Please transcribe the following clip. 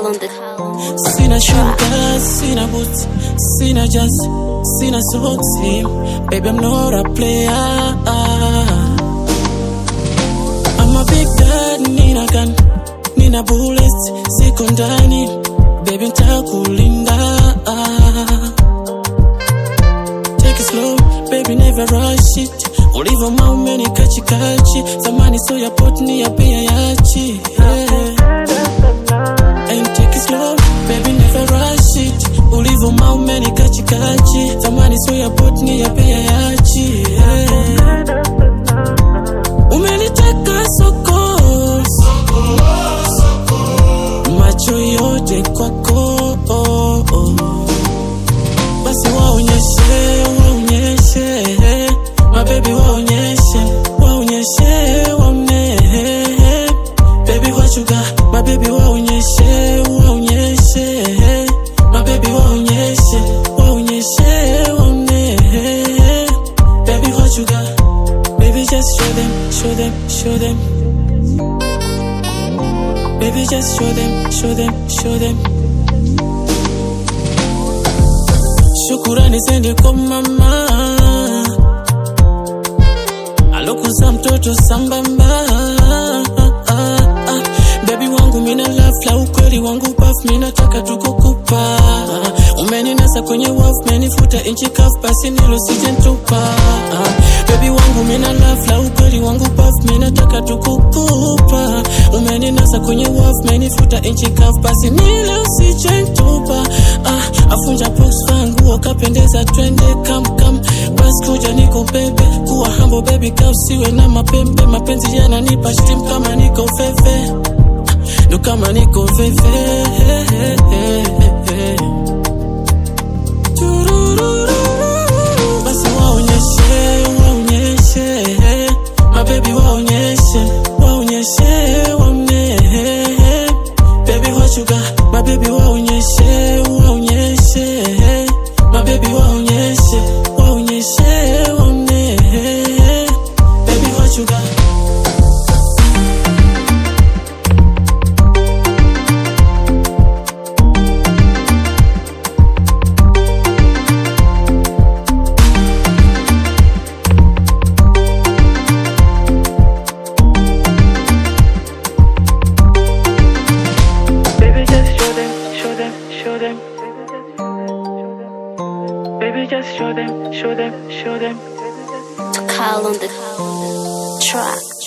on the Sina sugar, sina boots, sina jazz, sina socks. Baby, I'm not a player. I'm a big dad, nina gun, nina bullets, siko ndani. Baby, nitakulinda. Take it slow, baby, never rush it. Ulivyo maume ni kachikachi, zamani so ya pot ni ya pia yachi. Yeah. And take it slow, baby, never rush it. Ulivyo maume ni kachikachi, zamani so ya pot ni ya pia yachi. Yeah. Umeniteka soko, macho yote kwako. Basi waonyeshe, waonyeshe, mabebi waonyeshe, waonyeshe, waone. Baby what you got, mabebi waonyeshe, waonyeshe, mabebi waonyeshe, waonyeshe, waone. Baby what you got, baby just show them, show them, show them. Baby just show them, show them, show them. Shukurani zende kwa mama alokuza mtoto sambamba. Baby wangu mina love la ukweli wangu paf mina taka tukukupa. Umeninasa kwenye wafu menifuta inchi kafu basi nilo sijentupa. Baby wangu mina love la ukweli wangu paf mina taka tukukupa. Umeninasa kwenye wafu menifuta inchi kafu basi nilo sijentupa. Ah, afunja box fangu wakapendeza twende kam kam basi kuja niko bebe kuwa hambo baby ka usiwe na mapembe mapenzi yananipa shtim kama niko fefe ndo kama niko fefe Turururu. basi waonyeshe waonyeshe mabebi waonyeshe waonyeshe waone baby what you got mabebi waonyeshe waonyeshe mabebi waonyeshe waonyeshe waone baby what you got Baby, just show them, show them, show them. Baby, just show them, show them, show them. call on the track.